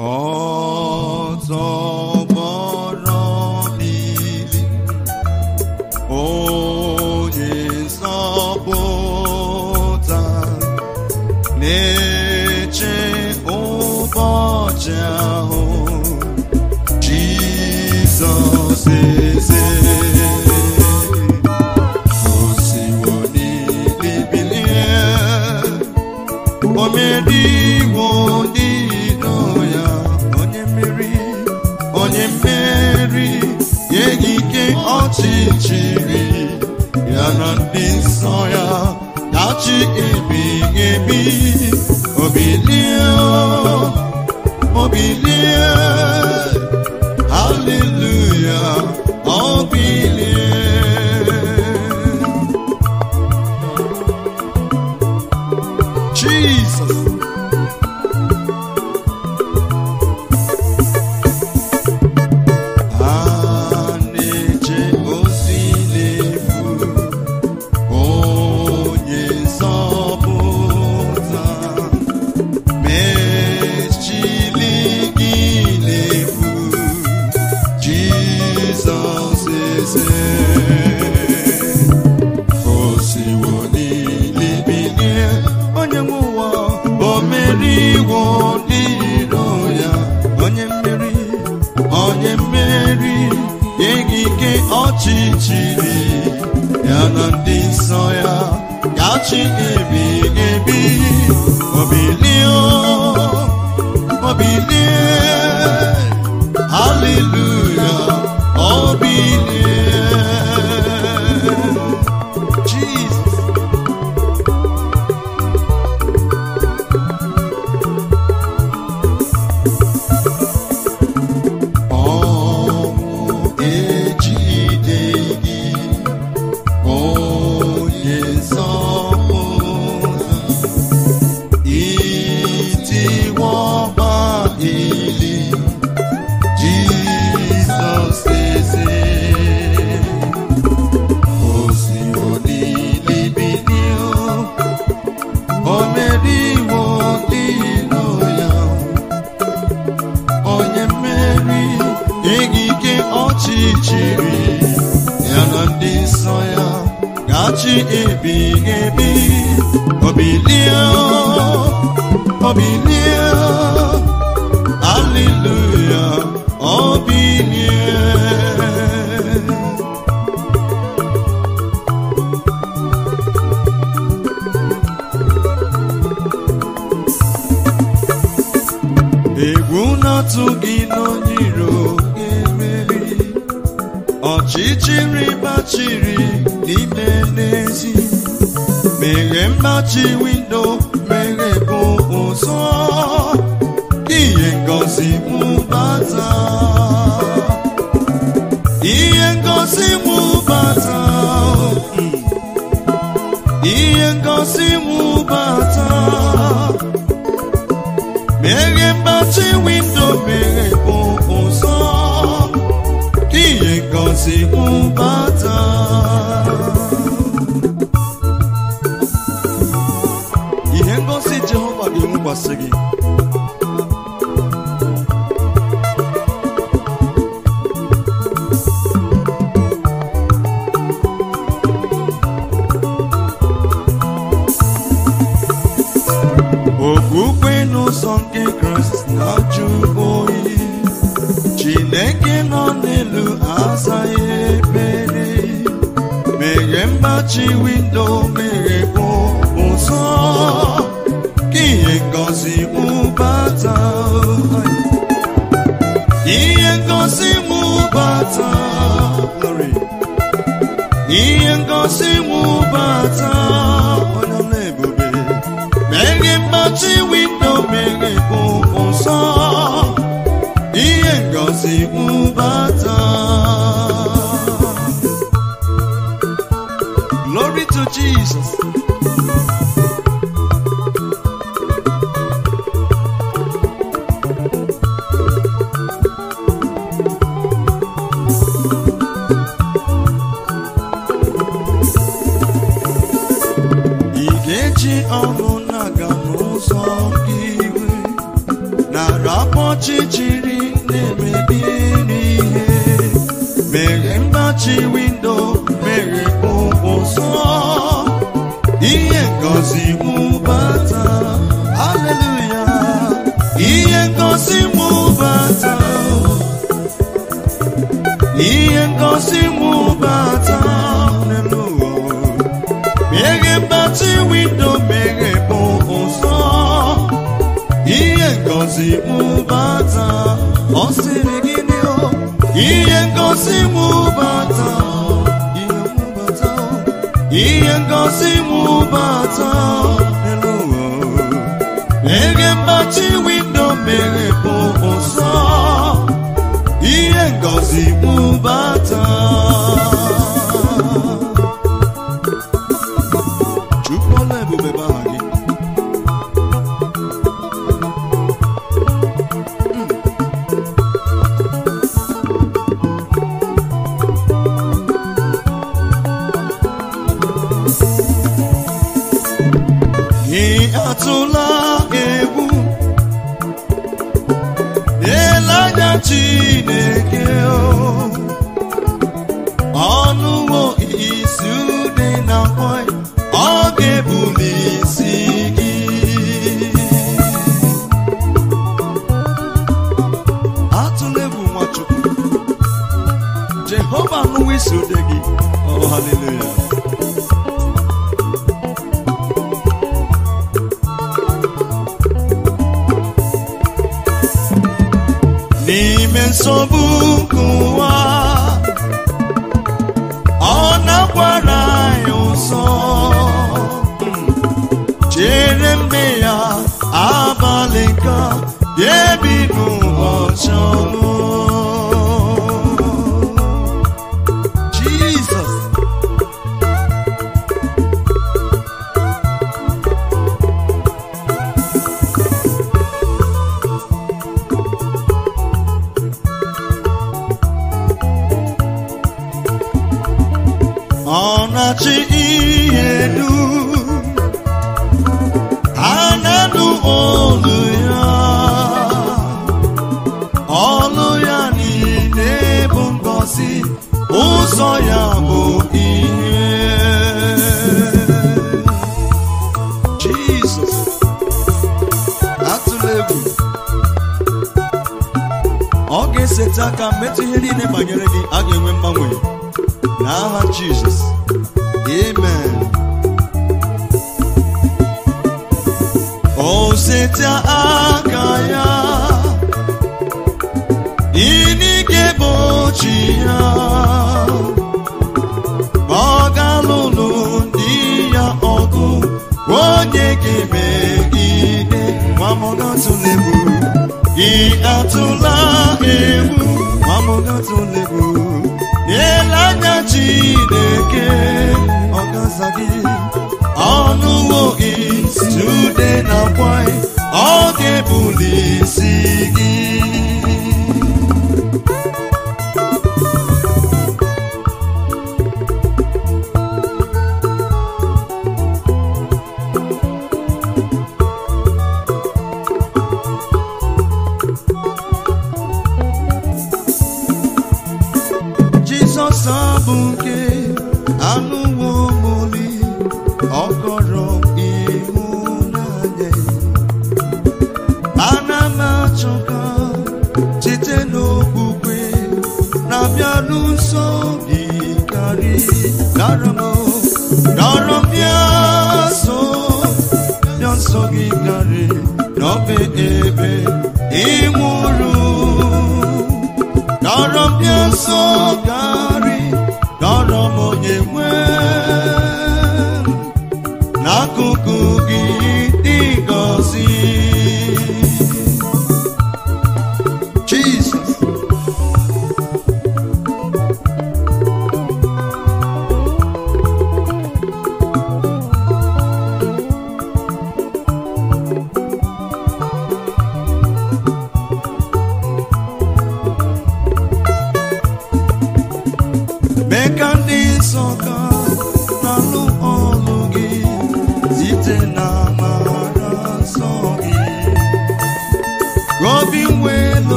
ọtọgbọrọ mmiri onye nzọpụta na-eche ụbọchị ahụ Jizọs eze osiwo n'ili bilie o meriwo ndị iro ya onye mmeri onye mmeri nyeghị ike ọchịchịrị ya na ndị nsọ ya gachi ebighị ebi obilie obilie haleluya obilie Jesus. A na-eche ozi n'efu, onye nzọpụta, mechili gị n'efu, Jizọs eze. O siwo n'ili bilie, onye nwe ụwa, o meriwo ndị iro ya, onye mmeri, onye mmeri, nyeghị ike ọchịchịrị ya na ndị nsọ ya, gachi ebighị ebi, obilie, obilie, hallelujah, obilie. Jesus. Ọnwụ ejideghị onye nzọpụta, itiwọba ili, Jizọs eze. Osiwo n'ili bilie, o meriwo ndị iro ya, onye mmeri ikike ọchịchịrị ya na ndị nsọ ya gachi ebighị ebi obilie obilie aleluya obilie egwu na-atụ gị n'onye iro ga-emeri ọchịchịrị gbachiri n'ime n'ezi meghe mgbachi windo meghe bụ ụzọ ihe ngosi mụ bata ihe ngosi mụ bata mm. ihe ngosi mụ bata meghe mgbachi windo meghe bụ ụzọ ihe ngosi mụ bata ihe ngosi jehova ga-enwekwasị gị okwukwe n'ụzọ nke kraịst na-ajụ oyi chineke nọ n'elu azaghị ekpere meghe mgbachi windo meghepụ ụzọ ka ihe ngozi mụbata ihe ngozi mụbata glory ihe ngosi mụbata onye ọla ebube meghe mgbachi windo meghe bụ ụzọ ihe ngosi mụbata glory to jesus ị ga-eji ọnụ na-aga n'ụzọ gị iwe na rapọ ọchịchịrị na-emebi n'ihe mere mgbachi windo mere ụzọ ihe ngozi mụbata haleluya ihe ngozi mụbata ihe ngozi mụbata haleluya mere mgbachi windo mere ụzọ ihe ngozi mụbata ọ sịrị gịnị o ihe ngozi mụbata ihe mụbata ihe ngozi mụbata elu ụwa meghe mgbachi windo mere bụ ụzọ ihe ngozi mụbata chukwu ọla ebube bụ aha gị Ị atụla egwu ele anya Chineke o. ọnụwo isi ude na nwanyị ọ ga-ebuli isi gị atụla egwu Nwachukwu Jehova anụwo isi ude gị oh haleluya n'ime nsogbu nke ụwa ọ na-akwara anyị ụzọ chere mgbe ya abalị ka ga-ebi n'ụbọchị ọnụ Jizọs ọ na-achị ihe dum ha na-anụ olu ya ọlụ ya niile bụ ngọzi ụzọ ya bụ ihe Jizọs atụla egwu ọ ga-eseta aka metụ ihe niile banyere gị a ga-enwe mgbanwe n'aha Jizọs amen o seta aka ya inike bochi ya ọ ga-alụlụ ndị ya ọgụ onye ga-emegide mamọgatụlegbu gị atụla egwu mamọgatụlegbu n'ele anya Chineke ọ gaza gị ọnụwo gị tude na kwanyị ọ ga-ebuli isi gị Jizọs abụ nke anụwo moli ọkọrọ ịhụnanya ana m achọ ka site n'okwukwe na-abịa n'ụzọ gị karị dara m dara m bịa so bịa nsọ gị karị n'obe ebe ịnwụrụ dara m bịa nsọ karị dara m onye nwe m n'akụkụ gị dị gọzi Jesus mee ka ndị nsọ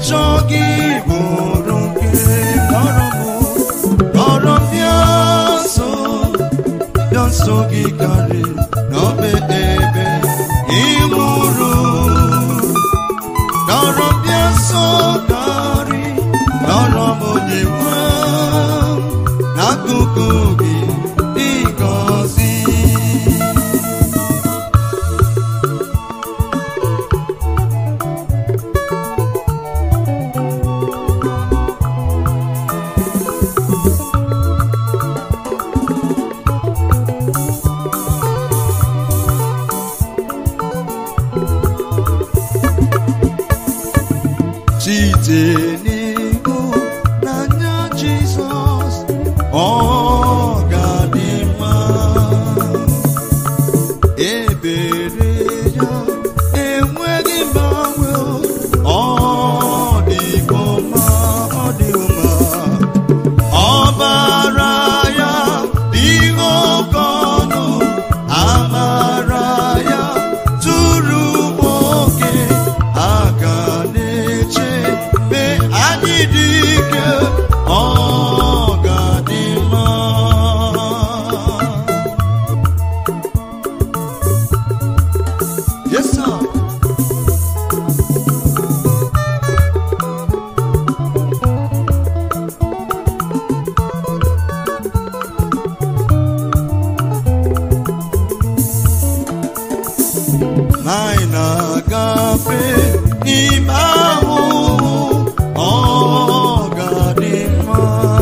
na-achọ gị bụrụ nke kọrọ m kọrọ m bịa nso bịa nso gị karị n'obe ebe ịnwụrụ kọrọ m bịa nso karị kọrọ m onye nwe m n'akụkụ gị ịgọzi site n'ihu n'anya Jizọs ọ ga-adị mma ebere ya enweghị mgbanwe ọ dịgo mma ọ dịgo mma ọbara ya ihe oke ọnụ amara ya tụrụ oke aka na-eche mgbe anyị dị ike ọ ga-adị mma Yes, sir. anyị na-agafe n'ime ahụhụ ọ ga-adị mma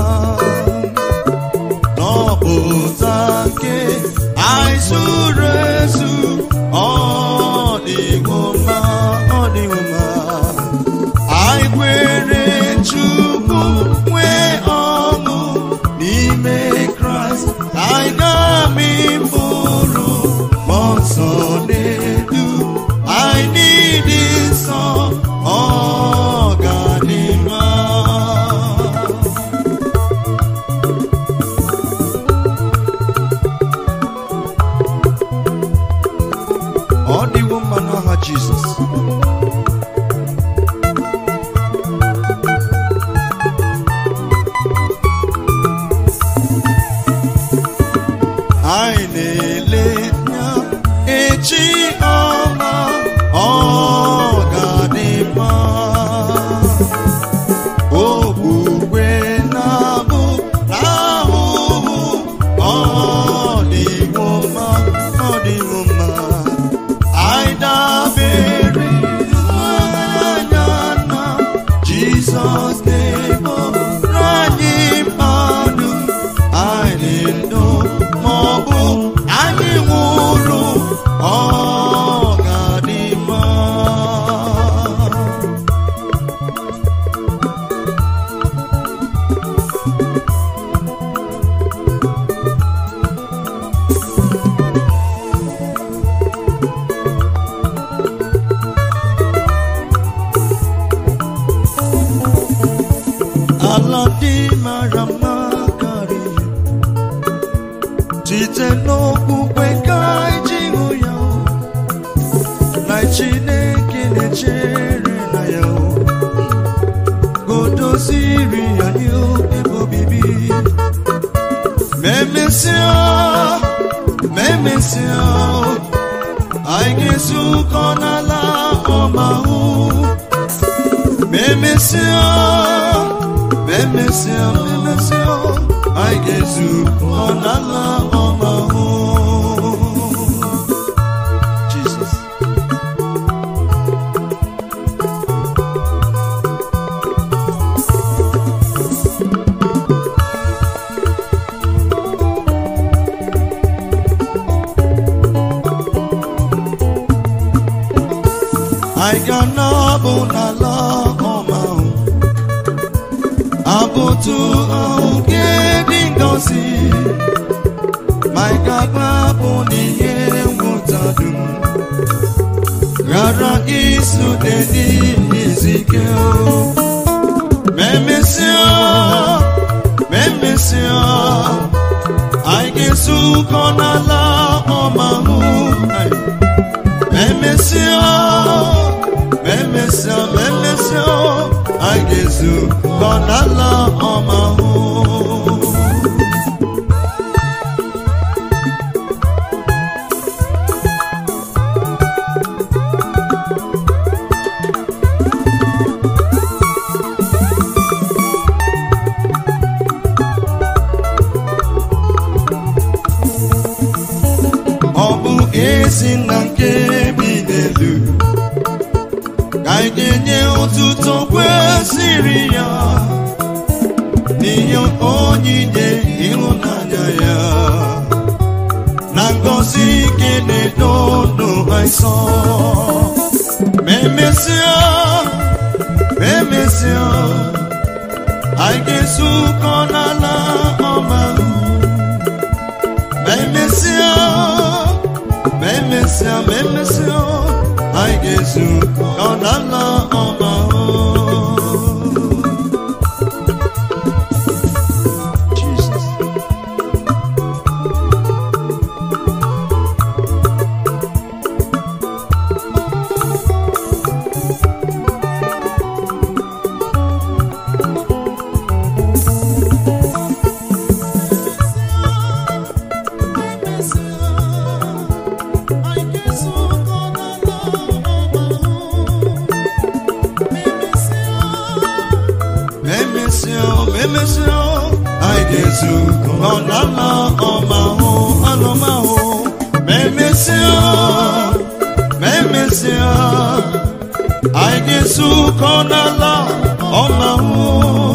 n'ọpụta nke anyị zuru ezu ọ dịgo mma ọ dịgo mma anyị kwere Chukwu nwee ọṅụ n'ime Kraịst anyị ga-amị mkpụrụ mmụọ nsọ na-edu anyị niile nsọ ọ ga-adị mma ọ dịwo mma n'aha Jizọs anyị na-ele anya echi ọma ọ ga-adị mma okwukwe na-abụ n'ahụhụ ọ dịwo mma ọ dịwo mma anyị dabere anya na Jizọs na-eboro anyị mmadụ anyị ndụ ma ọ bụ anyị nwụrụ ọ ga-adị mma ala dị mara mma karịa site n'okpukpe ka anyị ji hụ ya na Chineke na-echere na ya godoziri anyị ebe obibi ma emesịa ma emesịa anyị ga-ezukọ n'ala ọma hụ ma emesịa ma emesịa ma emesịa anyị ga-ezukọ n'ala ọma hụ Jesus anyị ga na-abụ n'ala ọma ahụ abụtụ ahụ nke dị ngozi ma anyị ga-agbapụ n'ihe nwụta dum ghara isute n'ihe izike ma emesịa ma emesịa anyị ga-ezukọ n'ala ọma ahụ anyị Memesio, Memesio, Memesio, ga-ezu ka ọ n'ala ọma hụ ọ bụ ezi na nke bi n'elu ka anyị ga-enye ụtụtụ kwesịrị ya n'ihe onyinye ịhụnanya ya na ngọzi ike na-edo ndụ anyị nsọ ma emesịa ma emesịa anyị ga-ezukọ n'ala ọma ma emesịa ma emesịa ma emesịa anyị ga-ezu ọ n'ala ọma Jesus. Memesio, memesio, anyị ga-ezu ọ n'ala ọma hụ alụma hụ memesio memesio anyị ga-ezu ka ọ n'ala ọma hụ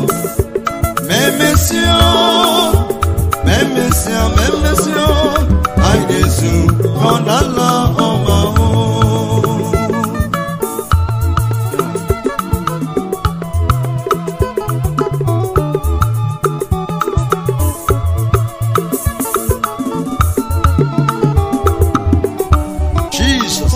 memesio memesio memesio anyị ga-ezu ka ọ n'ala ọma hụ Jesus.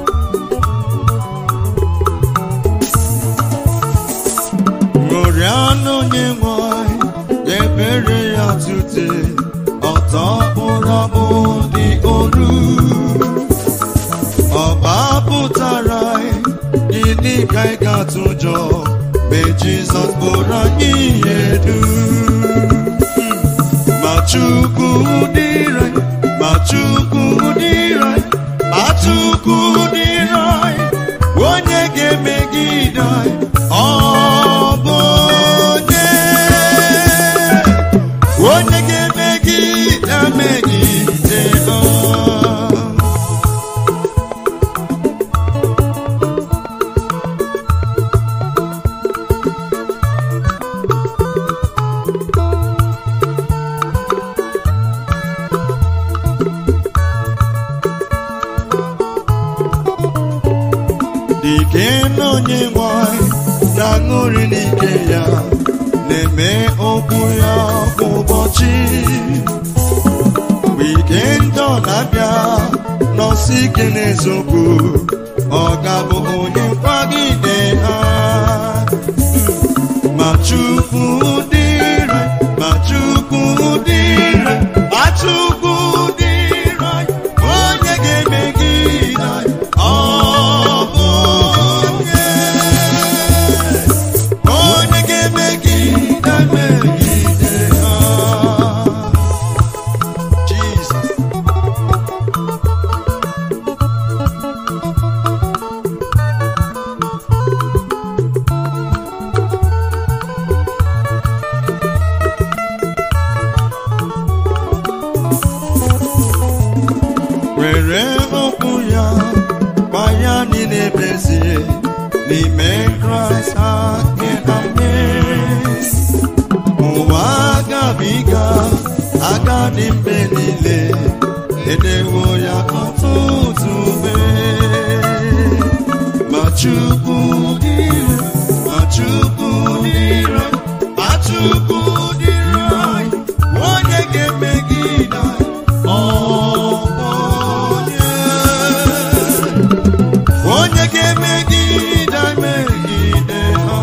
Ṅụrịanụ onye nwanyị ga-ebere ya tute ọtọ kpụrụ akpụ dị olu ọba pụtara gịnị ka ị ga-atụ ụjọ mgbe Jizọs bụrụ anyị ihe dum ma chukwu dịrị anyị, ma chukwu dịrị anyị, ma chukwu dịrị anyị, onye ga-emegide anyị ọ bụ onye onye ga-emegide megide anyị. dike na onye nwanyị na-aṅụrị n'ike ya na-eme okwu ya kwa ụbọchị mgbe ike ndị ọ na-abịa nọsi ike n'eziokwu ọ ga-abụ onye nkwagide ha ma chukwu dịrị ma chukwu dịrị ma chukwu dịrị anyị, onye ga-emegide anyị ọ bụ onye onye ga-emegide megide ha Jesus were okwu ya gba ya niile bezie n'ime kraịst ake na mmeri ụwa agabiga aga dị mgbe niile edewo ya ọtụtụ mgbe ma chukwu dịrị ma chukwu dịrị ma chukwu dịrị anyị onye ga-emegide anyị ọ bụ onye onye ga-emegide megide ha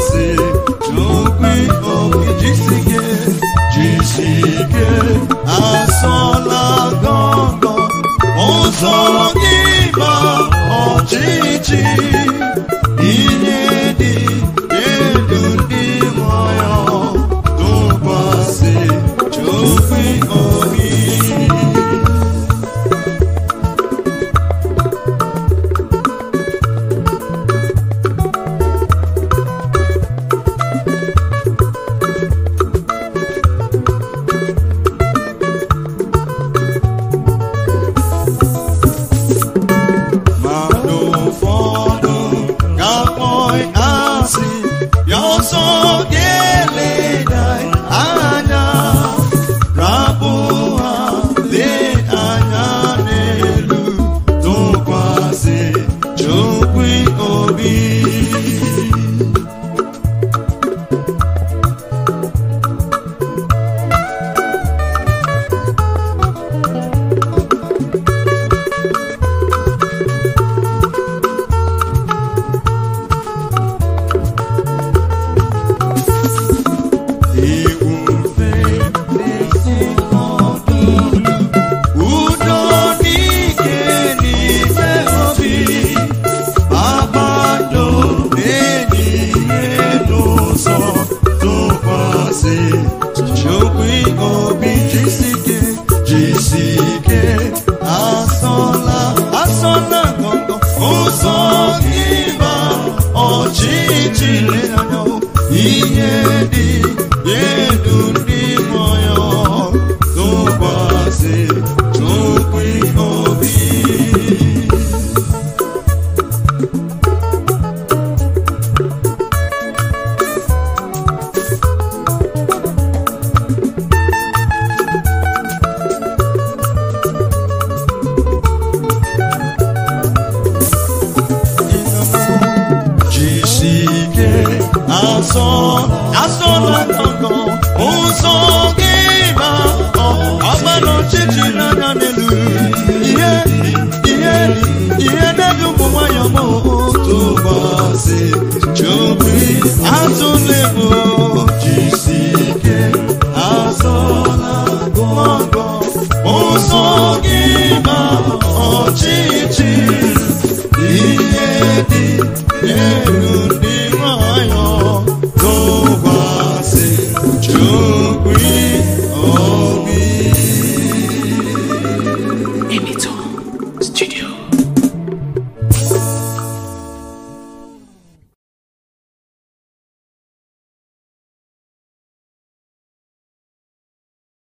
tụkwasị n'okwu obi jisike jisike asọla gọngọ ụzọ gị ma ọchịchị ihe dị elu ndị nwayọ tụkwasị chukwu obi mmadụ ụfọdụ ga-akpọ asị ya ọsọ ga-eleda anya rapụ ha lee anya n'elu tụkwasị chukwu obi iwu mfe n'isi ọdụdụ udo n'ike n'ime obi kpakpando na-enyi ihe n'ụzọ tụkwasị chukwu obi jisike jisike asọla asọla ngọngọ ụzọ ịba ọchịchị anya ihe dị elu ndị mmụọ tụkwasị chukwu obi jisike asọ asọla ngọngọ ụzọ gị ma ọ ọgbara ọchịchị na